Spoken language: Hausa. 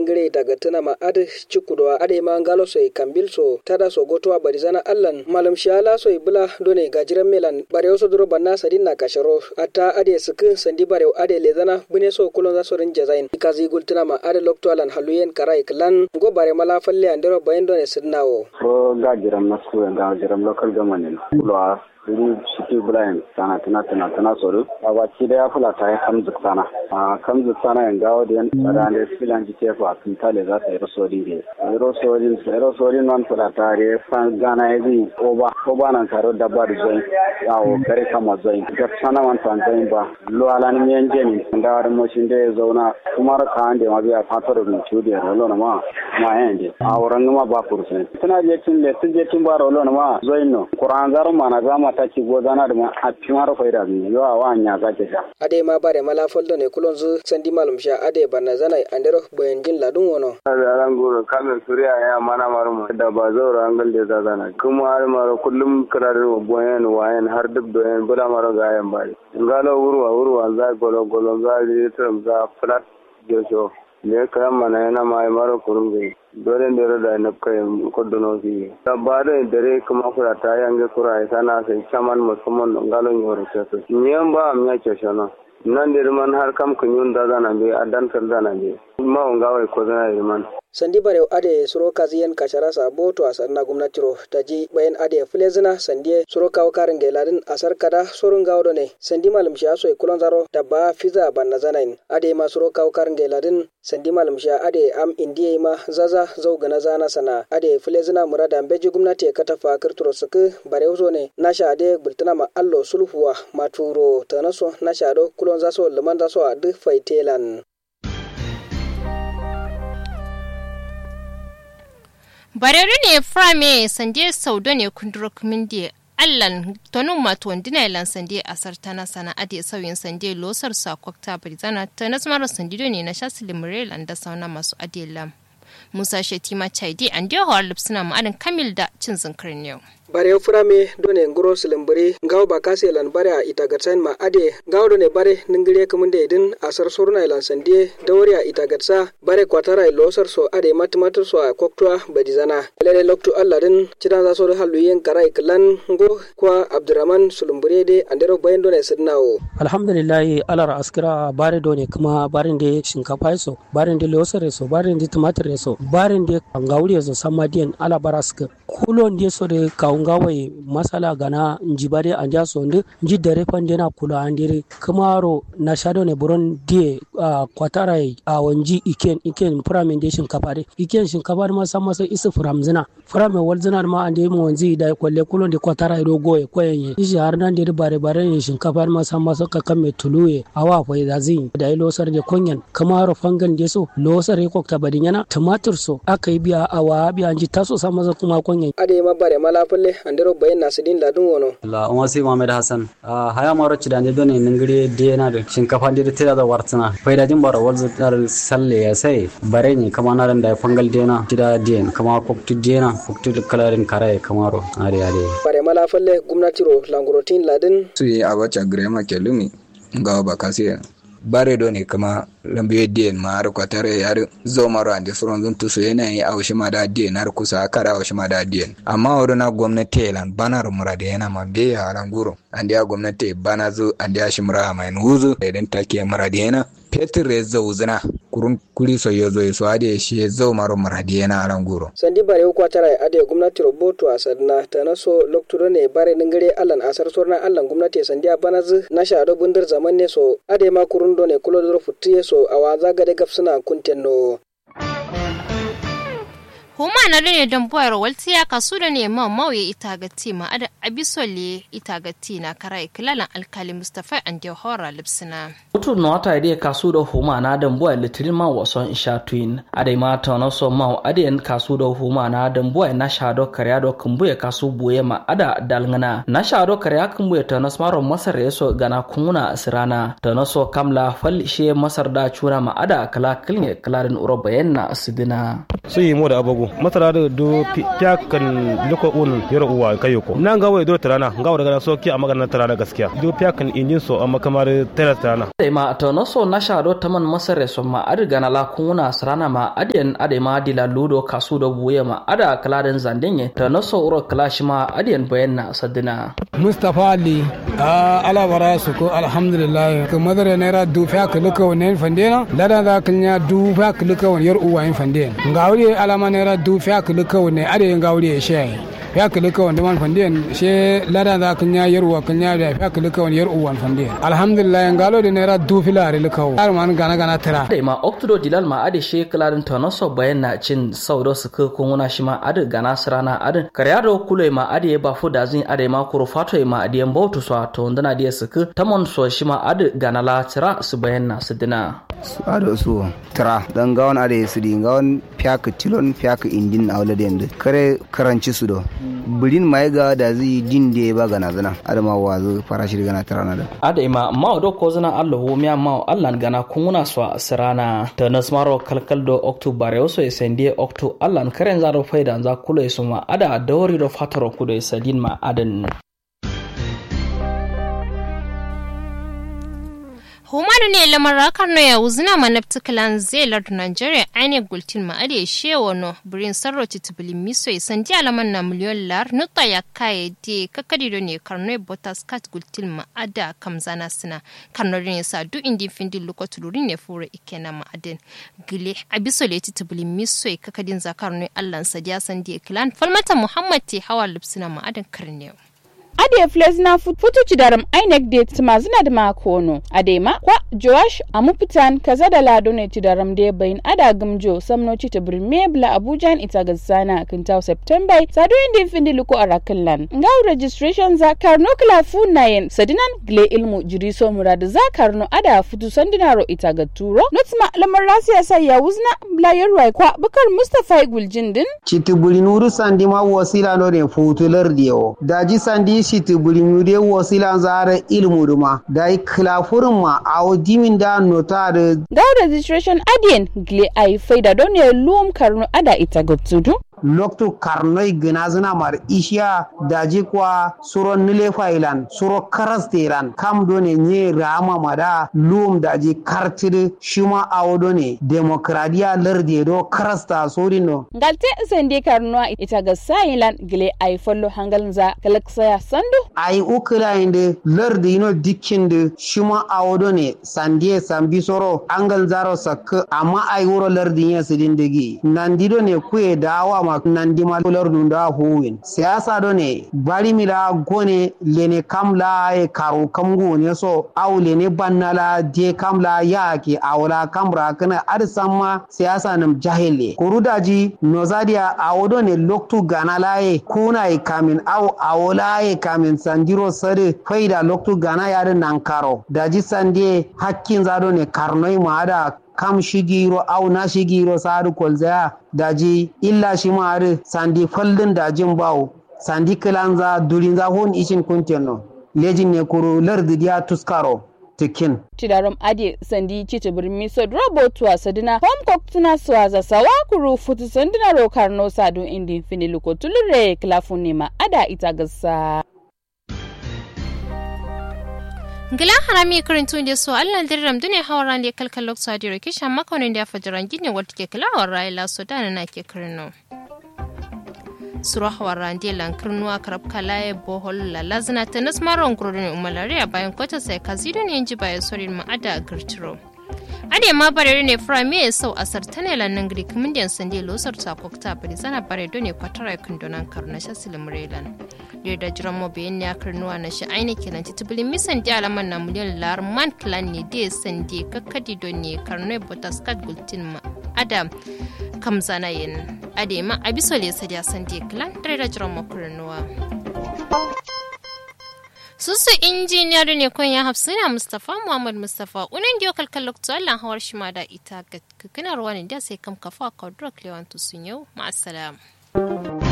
ngire daga tana ma ade chikudowa ade ma ngalo soy kambil so tada so gotowa barizana allan malam shala soy bula done gajiran melan bare so duro banna sadin na kasharo ata ade suku sandi bare ade lezana bune so kulon za so rin jazain ikazi gultuna ma ade lokto alan haluyen karai klan go bare mala falle andero bayin done sidnawo ko gajiran nasu ga gajiran local government kulwa iri shiki brian sana tana tana tana soro a baki da ya fula ta yi kamzu sana a kamzu sana yin gawo da yan tsara da filan ji tefa sun tale za ta yi rosori ne yi rosori yi rosori nan fula ta re fan gana ya zai oba oba nan taro dabba da zoin yawo kare kama zoin ga sana man fan zoin ba lo alani miyan jeni da wani moshin da ya zauna kuma ka an da ma biya fatar da ciwo da rolo na ma ma yan je a wurin ma ba kursun tana je tun le tun je tun ba rolo na ma zoin no kuran zaru ma na zama ta ci gozana da a cimar faida mi yawa wa nya za ta sha ade ma bare mala foldo ne kulon zu sandi malum sha ade banna zana andero boyen jin ladun wono da ran goro kamen suriya ya mana marumu da ba zaura an galde za zana kuma har maro kullum kirarin boyen wayen har duk doyen bula maro gayan bari ngalo wurwa wurwa za golo golo za litrum za flat jojo ne kayan mana yana mai maro kurungu dole ne da na kai kodono fi tabare dare kuma kura ta yange kura ya sana sai chaman musamman ngalon yoro keso nyen ba am ya keshono nan da man har kam kun yun da zana be adan kar zana be ma on gawai ko zana man sandi bare ade suro kaziyen kashara sa boto asar na gwamnati ro taji bayan ade flezina sandi suro kawo karin gailadin asar kada surun gawo ne sandi malum sha so kulon zaro da ba fiza banna zanain ade ma suro kawo karin gailadin sandi malum sha ade am indiye ma zaza zau gana zana sana ade flezina murada beji gwamnati kata fa kirturo suku bare uzo ne nasha ade bultuna ma allo sulhuwa maturo tanaso nasha do kulon zaso liman zaso a duk faitelan barere ne frame sande saudo ne kunduro kumindi allan tonun mato wandina ilan sande asar tana sana ade sauyin sande losar sa kwakta brizana ta nasmaro sandido ne na shasili murelan da sauna masu adelam musa shetima chaidi an dio hawar lipsina ma'adin kamil da cin zinkirin yau bare furame done ngoro silimbiri ngaw ba kase lan bare a itagatsan ma ade ngaw done bare ningire kumunde idin asar sorna ilan sandie dawri a itagatsa bare kwatara losar so ade matmatur so a koktwa badizana lele loktu allah din cidan za so halu yen karai klan ngo kwa abdurrahman sulumbire de andero bayan done sidnawo alhamdulillah alar askira bare done kuma barin de shinkafa so barin de losar so barin de tumatir so barin de ngawri so samadiyan ala baraska kulon de so de kawun gawai masala gana njibade anja sonde nji dare pande na kula andire kamaro na shado ne buron die uh, kwatara a uh, wanji iken iken pramen de shinkafa de iken shinkafa ma san masa isu framzina frame walzina ma ande mu wanzi da kwalle kulon de kwatara do goye koyen ishi har nan de bare bare ne shinkafa ma san masa ka kame tuluye awa fa da zin da yi losar de konyan kamaro fangan de so losar e kokta badinyana tumatur so aka yi biya awa biya nji taso san masa kuma konyan ade ma bare malafalle andero bayan nasidin ladun wono la on wasi mohammed hasan haya maro ci dande doni ningiri dena da shinkafa dir tira da wartsina faida jin bara walzu dar salle ya sai bare ni kama na da fangal dena tida den kama koktu dena koktu kalarin kare kamaro are are bare malafalle gwamnati ro langurotin ladin su yi abacha grema kelumi ga ba kasiya bare do ne kama lambe dien ma har kwatare yar zo maro ande furon zun tuso yana yi awshi ma da dien har kusa kara awshi ma da dien amma wuri na gwamnati lan banar murade yana ma be ya ranguro ande ya gwamnati bana zu ande ya shimra mai nuzu idan take murade yana petir ya zo zina kurun kuri so yo zo so ade shi zo maro murade yana ranguro sandi bare ko tara ade gwamnati roboto a sadna ta naso lokturo ne bare ningare allan asar sorna allan gwamnati sandi a banazu na shado bundir zaman ne so ade ma kurun do ne kulo dro futtiye so a waza gade gafsuna kuntenno huma na ne don boyar waltiya kasu da ne ma mauye ita ga tima ada abisole ita ga tina kara ikilalan alkali mustafa an da hora lipsina mutum na wata idea kasu da huma na don boyar litirin ma wason isha twin ada ma ta na so ma ada kasu da huma na don boyar na shado karya do kumbuye kasu buye ma ada dalngana na shado karya kumbuye ta na smaro masar yaso gana kunguna asirana ta na so kamla fal she masar da cura ma ada kala kilne kalarin uro bayan na asidina su yi mo da abago masara da do fiya kan liko un yaro uwa kayo ko nan ga wai do tarana ga wa daga so ki a maganar tarana gaskiya do fiya kan injin so amma kamar tara tarana da ma to no so na shado taman masare so ma adi gana la kuna sarana ma adiyan ade ma dila ludo kasu do buye ma ada kaladen zandenye to no so uro kalashi ma adiyan bayanna sadina Mustapha Ali a alabara su ko alhamdulillah ka madara naira du fa ka luka wannan fandena lada da kanya du fa ka luka wannan yar uwa yin fandena ngawri alama naira du fa ka luka wannan ade ngawri she ya kili ka wanda man fandiyan she lada da kanya yar uwa kanya da ya kili ka wani yar uwa fandiyan alhamdulillah ngalo da naira du filare luka har man gana gana tara da ma oktodo dilal ma ade she kalarin tonoso bayan na cin saudo su ka kuna shi ma ade gana sirana ade karyado kule ma ade ba fu da zin ade ma kuro fato ma ade mbautu so to ndana dia su ka tamon so shi ma ade gana la tira su bayan na su dina su ado su tira dan gawon ade su di gawon fiaka tilon fiaka indin a wala da kare karanci su do birin mai ga da zai din da ba gana zana adama wazo farashi gana tara na da ada ima ma do ko zana Allah ho miya ma Allah gana kuna so sirana ta nasmaro kalkal do october yo so sende octo Allah karen zaro faida za kula su ma ada dawri do fataro kudo sadin ma adan humanu ne lamar rakar no ya wuzina manabti kalan zelar nigeria aine gultin ma ade shewa no birin sarro titibili miso isan di alaman na miliyon lar nuta ya kaye de kakadi do ne karno botas kat gultin ma ada kamzana sina karno ne sa du indi findi luko tuluri ne fure ikena ma aden gile abiso le titibili miso kakadin zakar no allan sadiya san di klan falmata muhammad ti hawa lipsina ma aden karnewa ade flesna futuci daram ainek de timazina da makono ade ma kwa joash amupitan kaza da lado ne ti daram de bayin ada gamjo samnoci ta birme bla abuja ita gazzana kintaw september sadu indi findi luko arakallan ngaw registration za karno kala fu nayen sadinan gle ilmu jiriso murad za karno ada futu sandinaro ita ga turo notma lamar rasiya sai ya wuzna bla yarwai kwa bukar mustafa guljindin citibuli nuru sandi ma wasila no ne futular diyo daji sandi shiti bulimude wasila zara ilmu duma da yi kilafurin ma a dimin da nota da gaw registration adien gle ai faida don ya luwam karno ada ita gabtudu loktu karnoy gnazna mar ishiya daji kwa suro nile failan suro karasteran kam done nye rama mada lum daji kartid shima awodo ne demokradiya larde do karasta sorino ngalte sende karno ita ga sailan gle ai follo hangal za galaksaya sandu ai ukula inde larde ino dikkinde shima awodo ne sandie sambi soro angal zaro sak amma ai wuro larde nya sidindegi nandido ne kuye dawa ma nandima lor dun da huwin siyasa do ne bari mila gone lene kamla e karu kamgu ne so aw lene bannala je kamla ya ke awla kamra kana arsamma siyasa nam jahile kurudaji nozadia awodo ne loktu ganala e kuna e kamin aw awola e kamin sandiro sare faida loktu gana yare nankaro daji sandie hakkin zado ne karnoi maada kam shigiro au na shigiro sadu kolzaya daji illa shi ma'ari sandi faldin dajin bawo sandi kilanza durinza hon ishin kunteno lejin ne kuro lardi dia tuskaro tikin tidarom ade sandi cita birmi so robot wa sadina home cook tuna swaza sawa kuru futu sandina ro karno sadu indi fini luko tulure klafuni ma ada ita gasa ngila harami karintu da so allah dirram dune hawaran da kalkal lokso adiro kisha makonin da fajaran gine wata ke kala wa raila so dana na ke kirno suro hawaran da lankirnu a karab kalaye bohol la lazina ta nasmaron gurin umalariya bayan kwata sai kazido ne ji bayan sorin ma'ada girtiro ade ma bare ne frame ya sau asar tane lannan gri kumindiyan sande losar ta kokta bari zana bare do ne kwatara kundonan karna shasil murelan da jiran mo bayan ya karnuwa na shi aini kenan titibili misan di alaman na miliyan lar man clan ne da sande kakkadi do ne karnoi botaskat gultin ma adam kamzana yin ade ma abisole sadiya sande clan da jiran mo karnuwa susu injiniyar ne kun ya hafsina mustafa muhammad mustafa unan diyo kalkal lokto allah hawar shi ma da ita ga kinar wani da sai kam kafa ka drak lewantu sun yau ma'asalam.